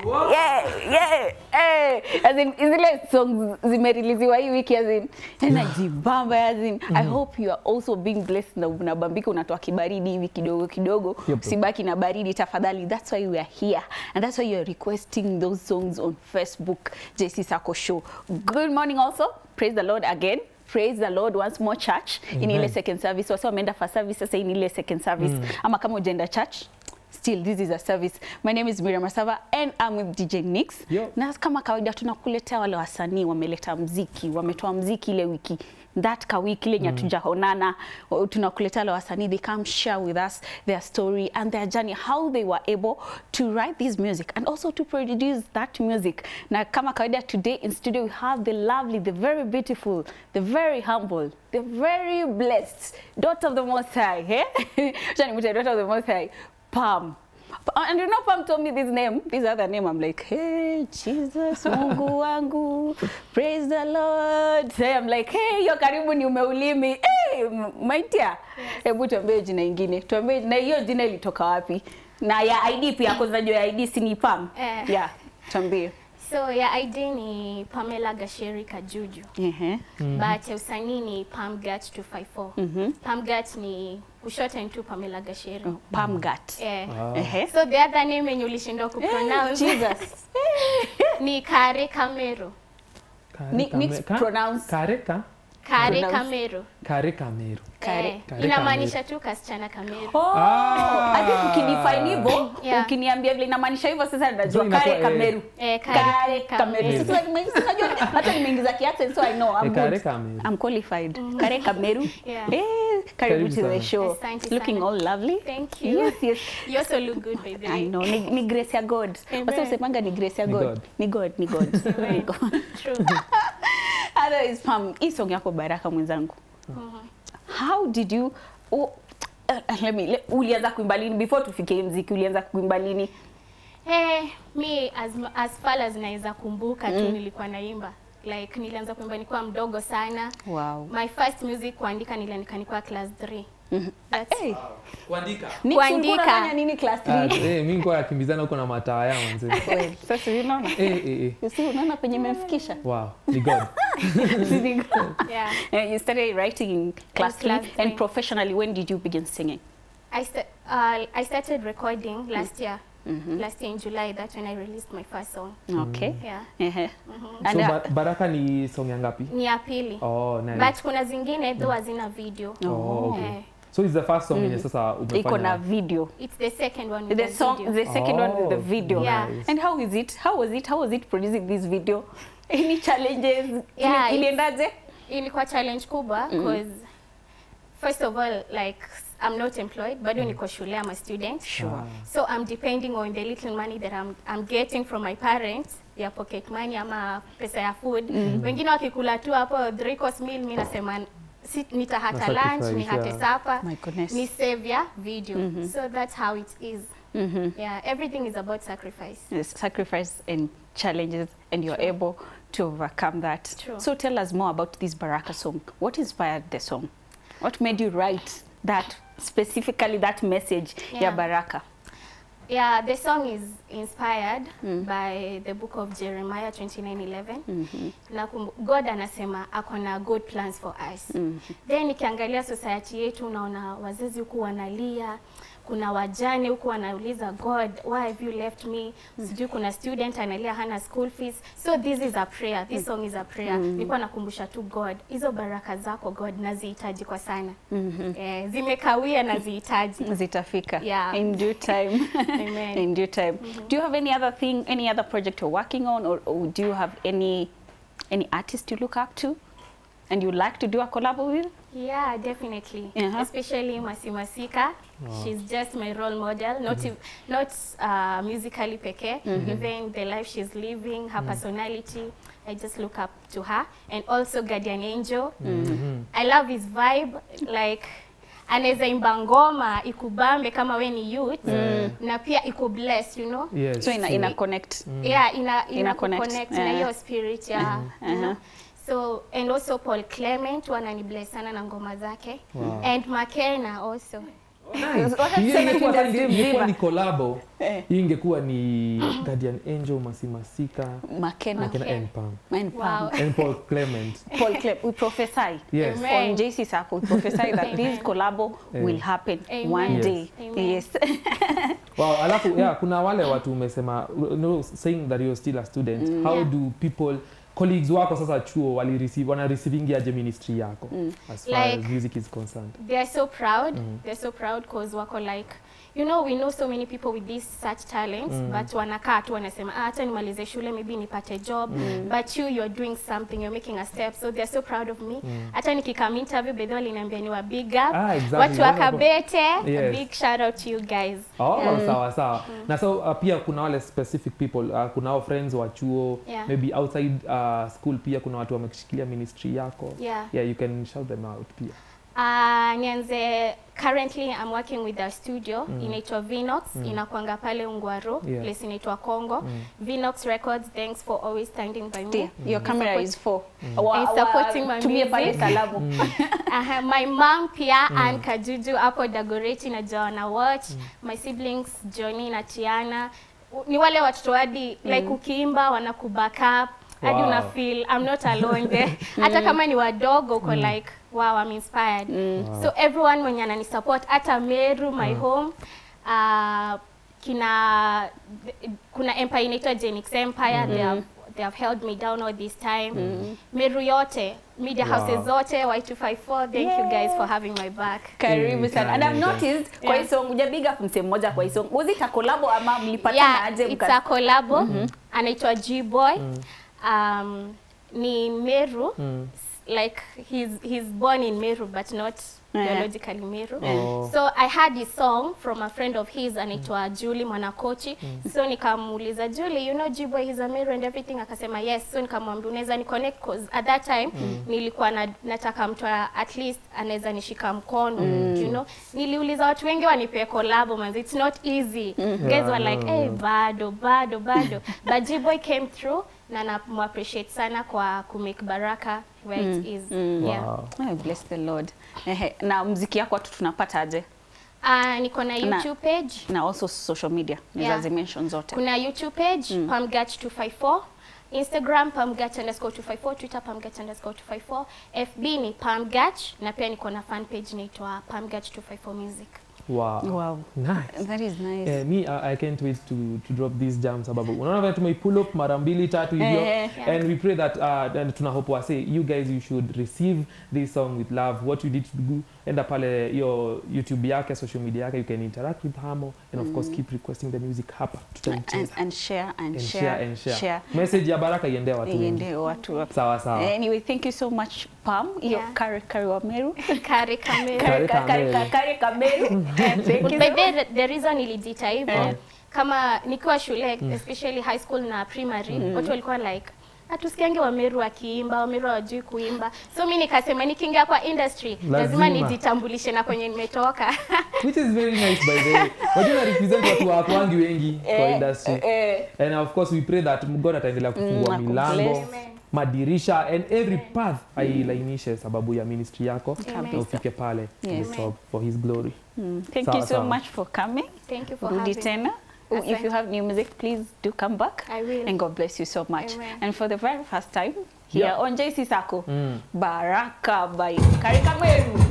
yeah, yeah, eh. As in, zile songs zimeriliziwa hii wiki as in, najibamba as in, I hope you are also being blessed na unabambika unatoa kibaridi hivi kidogo kidogo Yep. usibaki na baridi tafadhali that's why we are here and that's why you are requesting those songs on Facebook JC Sako show good morning also praise the Lord again praise the Lord once more church in ile second service wasa wameenda first service sasa hii ni ile second service ama kama ujaenda church still this is a service my name is Miriam Masava and I'm with DJ Nix Yo. na kama kawaida tunakuletea wale wasanii wameleta mziki wametoa mziki ile wiki that ka wiki ile nyatujaonana tunakuletea wale wasanii they come share with us their story and their journey how they were able to write this music and also to produce that music na kama kawaida today in studio we have the lovely the very beautiful the very humble the very blessed daughter of the most high eh? Acha nimwite daughter of the most high Pam. And you know, Pam told me this name, this other name. I'm like, hey, Jesus, Mungu wangu, praise the Lord. Say, I'm like, hey, yo karibu ni umeulimi. Hey, maitia. Hebu tuambie jina ingine. Tuambie na hiyo jina ilitoka wapi? Na ya ID pia, kwa sababu ya ID si ni Pam. Eh. Yeah, tuambie. So ya ID ni Pamela Gasheri Kajuju. Ehe. But ya usanii ni Pamgat 254. Pamgat ni kushorten tu Pamela Gasheri. Oh, Pamgat. Eh. Ehe. So the other name yenye ulishindwa kupronounce Jesus. ni Kare Kamero. Ni- mix pronounce. Kareka Kare Pronounce. Kamero. Kare Kameru. Kare- Eh, Kare inamaanisha tu kasichana Kamero. Oh, Ah. hadi ukidefine hivyo, Yeah. ukiniambia vile inamaanisha hivyo sasa najua So inakuwa, kare eh, Kameru. Eh, Kare Kare Kameru. Kamero. Sasa nime- unajua hata nimeingiza kiaccent so I know I'm Eh, Kare good. Kameru. I'm qualified. Kare Kameru. Yeah. Eh, karibu Karibu to the sana. show. Asante Looking sana. all lovely. Thank you. Yes, yes. You also look good by the I way. know. Ni, ni grace ya God. Amen. Wasa usemanga ni grace ya Ni God. God. Ni God, ni God. Ni God. True. Otherwise, Pam, hii song yako Baraka mwenzangu. How did you oh, uh, let me, le, ulianza kuimba lini before tufike mziki ulianza kuimba lini? Eh, mi as, as far as naweza kumbuka tu nilikuwa naimba like nilianza kuimba nikiwa mdogo sana Wow. my first music kuandika niliandika nikiwa class 3 That's- Hey, Kuandika. Nix, Kuandika. ulikuwa unafanya nini class Ah, 3? eh, mimi nilikuwa nakimbizana huko na mataya manze. Well, Sasa unaona? Eh eh eh. You see, unaona penye imemfikisha? Wow, ni God. yeah. Uh, you started writing in class three, class and three. professionally. When did you begin singing? I, sta- uh, I started recording last year last year in July that's when I released my first song Okay. yeah Uh-huh. So And uh, ba Baraka ni song ya ngapi? ni ya pili Oh, nice. but kuna zingine though hazina video Oh, okay. Eh, So it's the first song yenye sasa umefanya. iko na video. it's the second one with The the song, video. the second one with the Oh, video. Yeah. nice. And how is it? How was it? How was it producing this video? Any challenges? Yeah, Ili- it's- Iliendaje? ilikuwa challenge kubwa because first of all like I'm not employed bado niko shule I'm a student Sure. so I'm depending on the little money that I'm, I'm getting from my parents ya pocket money ama pesa ya food wengine wakikula tu hapo three course meal mi nasema si, nitahata Na lunch sacrifice, nihate yeah. supper My goodness. ni save ya video so that's how it is yeah everything is about sacrifice Yes, sacrifice and challenges, and you're True. able to overcome that. True. So tell us more about this Baraka song. What inspired the song? What made you write that specifically that message ya Yeah. Baraka? Yeah, the song is inspired by the book of Jeremiah 29:11. Na kum- God anasema ako na good plans for us. Then nikiangalia society yetu naona wazazi huku wanalia, kuna wajane huku wanauliza God, why have you left me? Sijui kuna student analia hana school fees. So this is a prayer. This song is a prayer. Nilikuwa nakumbusha tu God, hizo baraka zako God nazihitaji kwa sana. Eh, zimekawia nazihitaji. Zitafika Yeah. in due time. Amen. in due time. Do you have any other thing, any other project you're working on, or, or do you have any any artist you look up to, and you like to do a collab with? Yeah, definitely. Uh-huh. Especially Masi Masika. She's just my role model, not ev- not uh, musically peke, even the life she's living, her personality. I just look up to her. And also Guardian Angel. I love his vibe. Like, anaweza imba ngoma ikubambe kama we ni youth na pia ikubless you know Yes. So ina, ina connect. yeah ina ina, Ina connect. connect na Yeah. hiyo spirit ya you know so and also Paul Clement wananibless sana na ngoma zake Wow. and Makena also Wacha Hiyo tuseme ingekuwa sasa industry ingekuwa mzima. ni collabo. Eh. Hiyo ingekuwa ni Guardian Angel, Masimasika, Makena Makena Okay. and Pam. and Pam. Wow. And Paul Clement. Paul Clem, we prophesy Yes. Amen. on JC Sacco, we prophesy that Amen. this collabo Eh. will happen Amen. one Yes. day. Amen. Yes. Wow, alafu yeah, kuna wale watu umesema you know, saying that you're still a student how Yeah. do people colleagues wako sasa chuo wali receive wana receiving aje ministry yako as far Like- as music is concerned they are so proud they're so proud because wako like you know we know so many people with these such talents but wanakaa tu wanasema ah, hata nimalize shule maybe nipate job but you you're doing something you're making a step so they're so proud of me hata nikikam interview bedhi waliniambia ni wa big up Ah, exactly. watu wa Wonderful. Kabete a Yes. big shout out to you guys Oh, Yeah. sawa sawa na so uh, pia kuna wale specific people uh, kuna hao friends wa chuo Yeah. maybe outside uh, school pia kuna watu wamekishikilia ministry yako Yeah. yeah you can shout them out pia Uh, nianze currently I'm working with a studio inaitwa Vinox inakwanga pale Ungwaro Yeah. place inaitwa Congo Vinox Records thanks for always standing by me Dear, your camera Support- is for And supporting my tumie pale music. salamu. Aha, my mom pia Ann Kajuju hapo Dagoretti na Joanna Watch my siblings Johnny na Tiana U- ni wale watoto hadi like ukiimba wanakuback up hadi Wow. una feel I'm not alone there hata kama ni wadogo uko like wow I'm inspired so everyone mwenye ananisupport hata Meru my home uh, kina kuna empire inaitwa Genix Empire they have they have held me down all this time Meru yote media Wow. houses zote Y254 thank you guys for having my back Karibu Mm, sana. And I've karibu. noticed kwa Yeah. hii song uja big up msee mmoja kwa hii song. Was it a collabo ama mlipatana yeah aje it's mka- a collabo anaitwa G-Boy um, ni Meru like he's he's born in Meru but not Yeah. biologically Meru Oh. so I had this song from a friend of his anaitwa Julie Mwanakochi so nikamuuliza Julie you know G-Boy he's a Meru and everything akasema yes so nikamwambia unaweza ni connect cause at that time nilikuwa na, nataka mtu a- at least anaweza nishika mkono you know niliuliza watu wengi wanipee collab manzi it's not easy guys Yeah, were like no, hey no. bado bado bado but G-Boy came through na namuappreciate sana kwa kumake baraka where it is yeah. wow. Oh, bless the Lord. Ehe, na mziki yako watu tunapata aje? Uh, niko na YouTube page Na also social media. Yeah. Nizazi mention zote. kuna youtube page mm. pamgach 254 instagram pamgach underscore 254 twitter pamgach underscore 254 fb ni pamgach na pia niko na fan page inaitwa pamgach 254 music Wow. Wow. Nice. That is nice. Eh, me I, I can't wait to, to drop these jams sababu unaona vile tumei pull up mara mbili tatu hivyo Eh, yeah. and we pray that uh, and tuna hope wase you guys you should receive this song with love what you need to do enda pale hiyo youtube yake social media yake you can interact with hamo and of course keep requesting the music hapa and, tutaicheza and share and, and share, share and share, share. message ya baraka iendee watu wengi Iende watu wa- sawa sawa Anyway, thank you so much Pam. Hiyo Yeah. kari kari wa Meru. kari kamera Kari Kari kari Kameru. kari Kameru. Thank you. By the, the reason nilijiita hivyo Eh. kama nikiwa shule especially high school na primary watu walikuwa like hatusikiange wameru wakiimba wameru hawajui kuimba so mi nikasema nikiingia kwa industry lazima, Lazima. nijitambulishe na kwenye nimetoka which is very nice by the way wajua na represent watu watu wangi wengi kwa Eh, industry eh, and of course we pray that god ataendelea kufungua Mm, milango akubless. Amen. madirisha and every path ailainishe sababu ya ministry yako Amen. na ufike pale to Yes. the top for his glory mm, Thank Sawa, you so sawa. much for coming. thank you for Rudi having me. tena. If you Asante. have new music, please do come back. I will. And God bless you so much. Amen. And for the very first time here Yeah. on JC Sako, Mm. Baraka by Karika Meru.